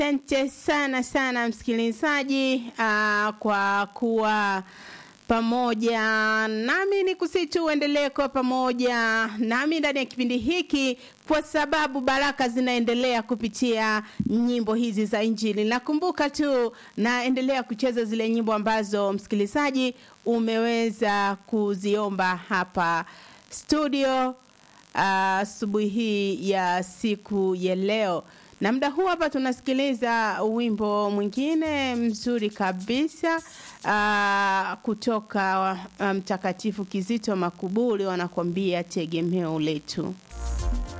Asante sana sana msikilizaji, uh, kwa kuwa pamoja nami ni kusitu uendelee kuwa pamoja nami ndani ya kipindi hiki kwa sababu baraka zinaendelea kupitia nyimbo hizi za injili nakumbuka tu naendelea kucheza zile nyimbo ambazo msikilizaji umeweza kuziomba hapa studio asubuhi uh, hii ya siku ya leo na muda huu hapa tunasikiliza wimbo mwingine mzuri kabisa uh, kutoka mtakatifu um, Kizito Makuburi wanakuambia tegemeo letu.